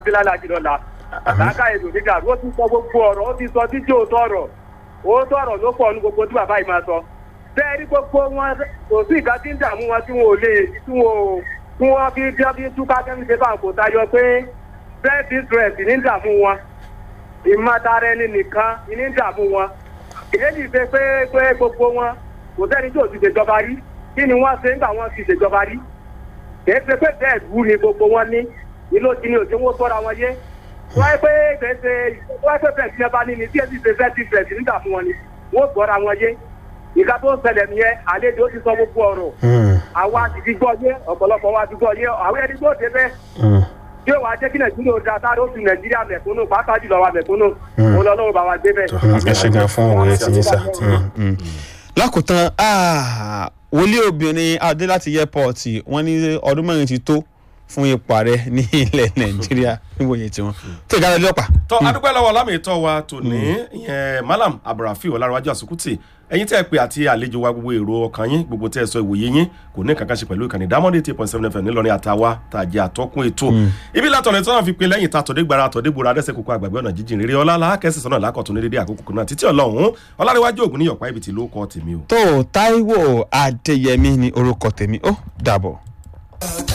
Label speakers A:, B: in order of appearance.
A: lálájì lọ́la àtàkà èdò nígbà ó ti sọ gbogbo ọ̀rọ̀ ó ti sọ títí òótọ́ ọ̀rọ̀ òótọ́ ọ̀rọ̀ ló pọ̀ ní gbogbo tí bàbá yìí máa sọ bẹ́ẹ̀ rí gbogbo wọn kò sí ìka tí ń dààmú wọn tí wọn ò lè tí wọn ò tí wọn fi bí wọn fi túká kẹ́mi ṣe báwọn kò tayọ pé self interest ní ń dààmú wọn ìmọ̀tara ẹni nìkan ní ń dààmú wọn èyí ṣe pé pé gbogbo wọn kò sẹ́ni tí ò ti ṣèjọba rí kí ni wọ́n ṣe nígbà wọn ti ṣèjọba rí kì í ṣe pé bẹ́ẹ̀ wú ni gbogbo wọn ní ìlú ti ní òjò wọn tọ́ra wọn yé wọ́n yẹ pé gbèsè wọ́n yẹ pé bẹ́ẹ̀ tí ẹ bá ní ni tí ẹ ti ṣe fẹ́ẹ́ ti fẹ̀sì nígbà fún wọn ni wọ́n gbọ́ra wọn yé ìka tó ń ṣẹlẹ̀ nìyẹn àlejò ti sọ gbogbo ọ̀rọ̀ àwa ti ti gbọ́ yé ọ̀pọ̀lọpọ̀ wa ti gbọ́ yé àwọn ẹni tó ṣe bẹ́ẹ̀ yóò wá jẹ́ kí nàìjíríà ó da sáré ó fi nàìjíríà mẹ̀kúnnù pàápàá jùlọ wa mẹ̀kúnnù òun lọ́wọ́ bá wa gbé bẹ́ẹ̀.
B: ẹ ṣe gan fún òwe tí yín sá. lákòótán wòlíì obìnrin adé láti airport wọ́n ní ọdún mẹ́rin ti tó fún ipò ààrẹ ní ilẹ̀ nàìjíríà níwòye tiwọn tó ìdájọ́ ọlọ́pàá.
C: tọ́ adúpẹ́ lọ́wọ́ lámì ìtọ́ wa tòní ìyẹn malam abdulrafi ọlárọ̀wájú àsukùtì ẹ̀yin tẹ́ ẹ pé àti àlejò wa gbogbo èrò ọkàn yín gbogbo tẹ́ ẹ sọ ìwòye yín kò ní kankan ṣe pẹ̀lú ìkànnì dámọ́dé eight point seven fm nílọrin àtàwa tàjẹ́ àtọ́kùn ètò ibi látọ̀rẹ́ tí wọ́n fi pe lẹ́yìn tàtọ̀dé gbara àtọ̀dé gbòòrò adẹ́sẹ̀ kókó àgbàgbé ọ̀nà jíjìn rere ọlá alákẹ́sì sọ́nà lákọ̀tún ní dédé àkókò náà títí ọlọ́run ọlárẹ̀wájú ògùn ní yọ̀pá ibi tí ló kọ́ tèmi o.
B: tó táíwò adéyẹmí ni orúkọ tèmi ó dàbọ̀.